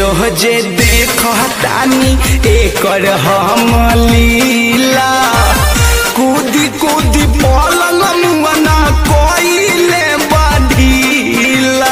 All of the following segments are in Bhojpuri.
रोजे देखतानी एकर हम लीला कूदी कूदी पलंग मुअना कोइले बाढ़ीला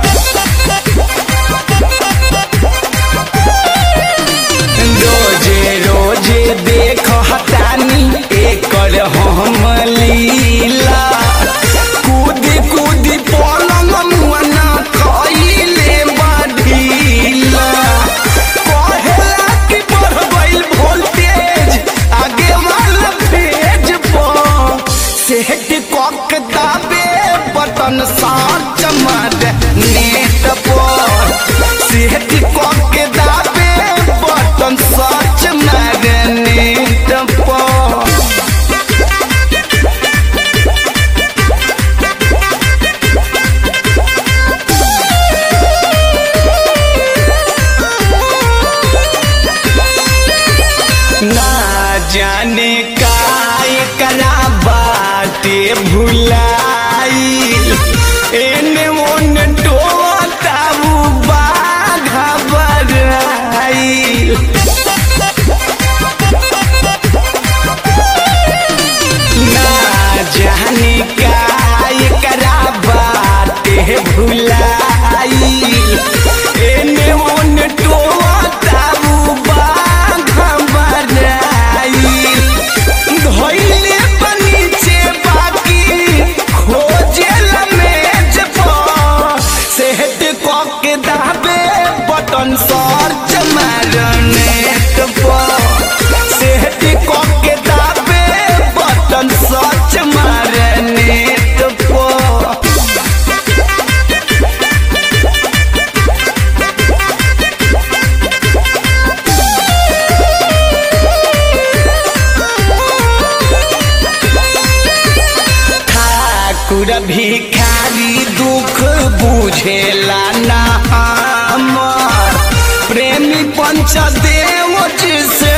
रोजे रोजे देखतानी एकर हम लीला कूदी कूदी पलंग मुअना कोइले बाढ़ीला कहेला कि बढ़ गइल वोल्टेज आगे वाला पेज पर सेट कक दाबे बटन साच मार नेट पर सेट कक दाबे बटन साच मार नेट पर ना जाने का एकरा बाटे भुलाई एने ओने टोताऊ बाघा बराई ना जाने का एकरा बाटे भुलाई एने ओने टोताऊ बाघा बराई धइले बनीचे बाकी खोजेला मेज पर सेहत कके दाबे बटन सर्च मारनेट पर सेहत कके दाबे बटन सर्च मारनेट पर ठाकुर भिखारी दुख बुझेला ना हमर प्रेमी पंचदेव जी से